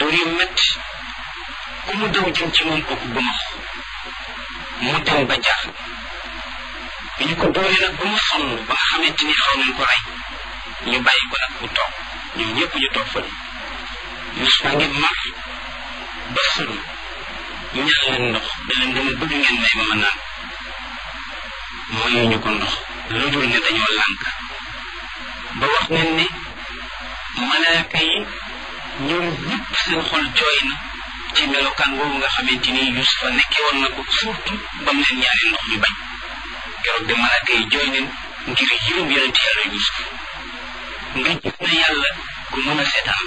dóor yu metti ku mu daw jëm ci moom kooku ba max mu dem ba jaaxal bi ñu ko dóoree nag ba mu sonn ba nga xamante ni xaw nañ ko rey ñu bàyyi ko nag mu toog ñoom ñëpp ñu toog fële Yuusufa ngi mar ba sonn ñu ñaan leen ndox da leen dama bëgg ngeen may ma ma naan mayuñu ko ndox lu dul ne dañoo lànk ba wax nañ ne malaaka yi ñoom ñëpp seen xol jooy na ci melokaan boobu nga xamante ni Yuusufa nekkee woon na ko surtout ba mu leen ñaari ndox ñu bañ keroog de malaaka yi jooy nañ ngir yërëm yonent yàlla Yuusuf nga gis na yàlla ku mën a seetaan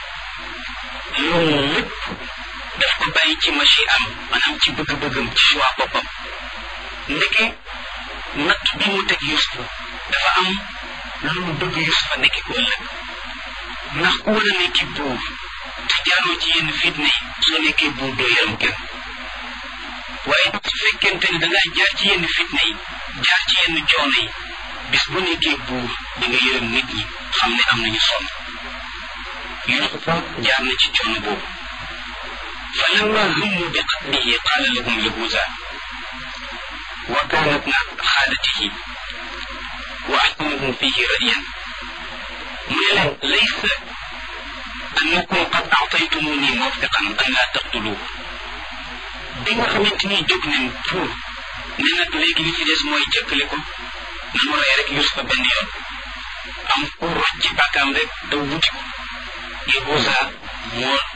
loolu lépp daf ko bàyyi ci machi am maanaam ci bëgg-bëggam ci choix boppam ndeke natt bi mu teg Yuusufa dafa am lu mu bëgg Yuusufa nekki ko ëllëg ndax ku war a nekki buur te jaaroo ci yenn fitne yi soo nekkee buur doo yërëm kenn waaye su fekkente ne dangaa jaar ci yenn fitne yi jaar ci yenn coono yi bis bu nekkee buur da nga yërëm nit ñi xam ne am nañu sonn Yuusufa jaar na ci coono boobu fa lamma hummu bi qatlihi qaala lahum yahuuza wa kaanat na xaalatihi wa ahsanuhum fihi radiyan mu ne leen laysa annakum qad aataytumuni mawfiqan an laa taqtuluhu bi nga xamante ni jóg nañ pour ne nag léegi li ci des mooy jëkkale ko nanu rey rek Yuusufa benn yoon am pour roj ci bàkkaam rek daw wuti ko Yahuuza moo